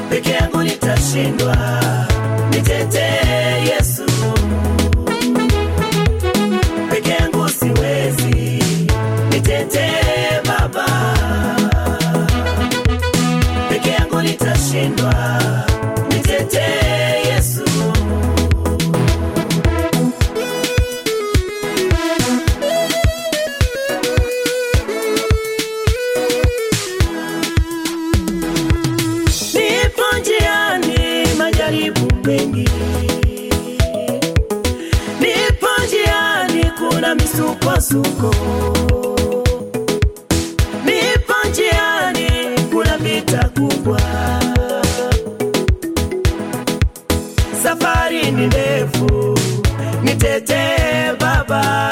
peke yangu nitashindwa. Nitetee Yesu, peke yangu siwezi. Nitetee Baba, peke yangu nitashindwa. Nitetee Yesu. Nipo njiani, majaribu mengi. Nipo njiani, kuna misukosuko. Nipo njiani, kuna vita kubwa. Safari ni ndefu, nitetee Baba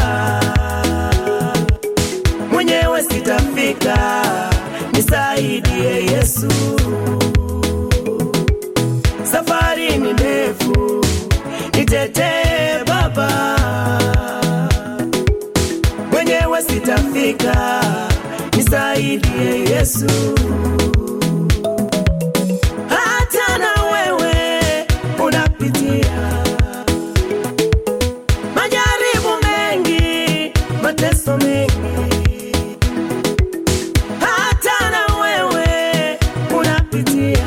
mwenyewe sitafika, nisaidie Yesu. Safari ni ndefu, nitetee Baba, mwenyewe sitafika, nisaidie Yesu. Hata na wewe unapitia majaribu mengi, mateso mengi hata na wewe unapitia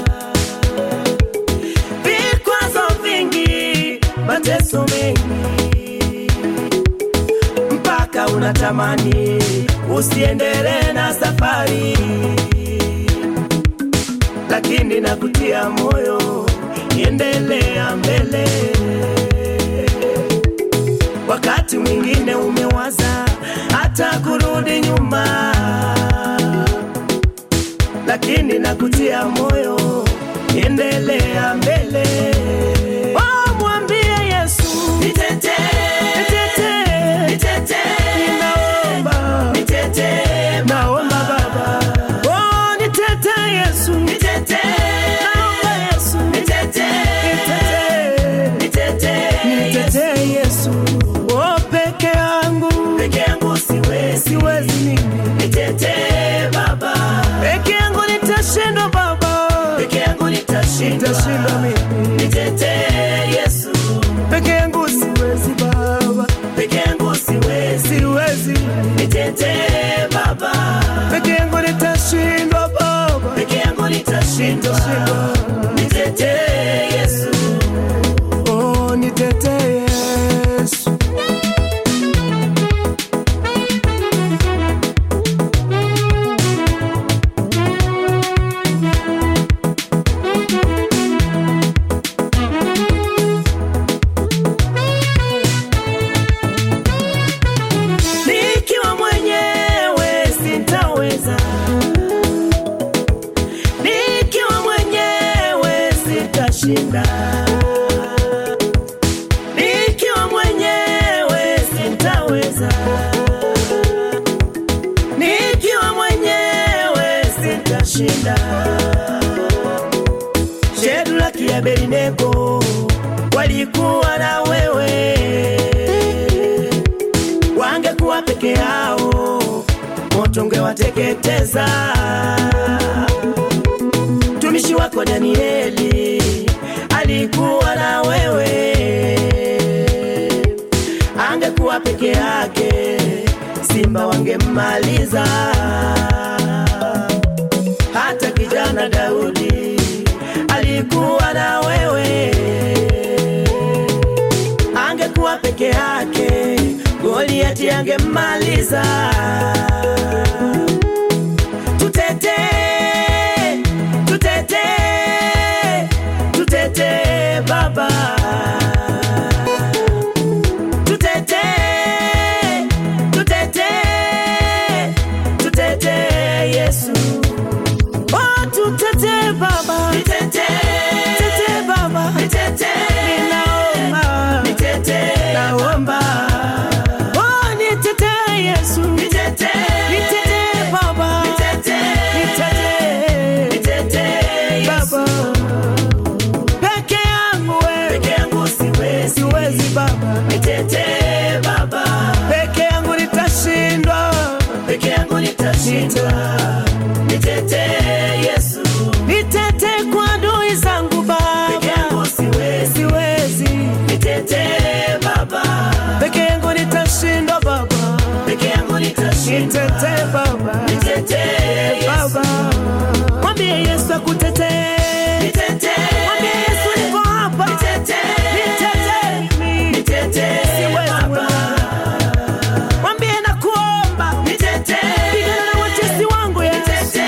vikwazo vingi, mateso mengi, mpaka unatamani usiendelee na safari, lakini nakutia moyo, endelea mbele. Wakati mwingine umewaza hata kurudi nyuma, lakini nakutia moyo, endelea mbele. Oh, mwambie Yesu, nitetee, nitetee, nitetee, ninaomba, nitetee, naomba Baba. Oh, nitetee Yesu, nitetee, naomba Yesu, nitetee, nitetee, nitetee, nitetee Yesu. Oh, peke yangu, peke yangu siwezi, siwezi mimi, nitetee Baba. Peke yangu nitashindwa Baba, peke yangu nitashindwa, nitashindwa mimi, nitetee Yesu. Peke yangu siwezi Baba, peke yangu siwezi, siwezi, nitetee Baba. Peke yangu nitashindwa Baba, peke yangu nitashindwa, nitetee Yesu. Oh, nitetee Yesu. Nikiwa mwenyewe sitaweza, nikiwa mwenyewe sitashinda, nikiwa mwenyewe sitaweza, nikiwa mwenyewe sitashinda. Shadraka, ya Abednego walikuwa na wewe wangekuwa peke yao, moto ungewateketeza. Mtumishi wako Danieli alikuwa na wewe, angekuwa peke yake, simba wangemmaliza. Hata kijana Daudi alikuwa na wewe angekuwa peke yake, Goliati angemmaliza. Tutetee, tutetee, tutetee Baba, tutetee, tutetee, tutetee Yesu. Oh, tutetee Baba, nitetee, tetee Baba, nitetee, ninaomba, nitetee, naomba. Oh, nitetee Yesu, nitetee, nitetee Baba, nitetee, nitetee, nitetee Baba. Peke yangu wewe, peke yangu siwezi, siwezi Baba, nitetee Baba. Peke yangu nitashindwa, peke yangu nitashindwa, nitetee Yesu, nitetee kwa anaweza kutetea. Mwambie Yesu niko hapa, nitetee mimi. Siwezi mwenyewe. Mwambie nakuomba, pigana na watesi wangu Yesu.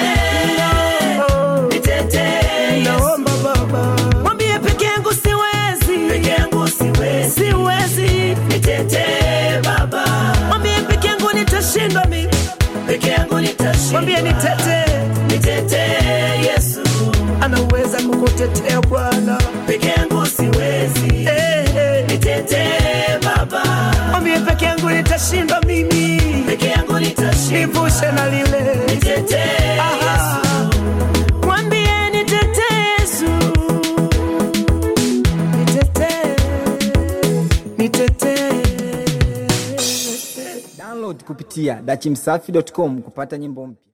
Naomba Baba, mwambie peke yangu siwezi, siwezi. Mwambie peke yangu nitashindwa mimi, mwambie nitetee. Yesu, Anaweza kukutetea Bwana. peke yangu siwezi, Eh, eh. nitetee Baba, Mwambie peke yangu nitashindwa mimi, peke yangu nitashinda, nivushe na lile. nitetee Aha. Mwambie nitetee Yesu, nitetee, nitetee. Download kupitia dachimsafi.com kupata nyimbo mpya.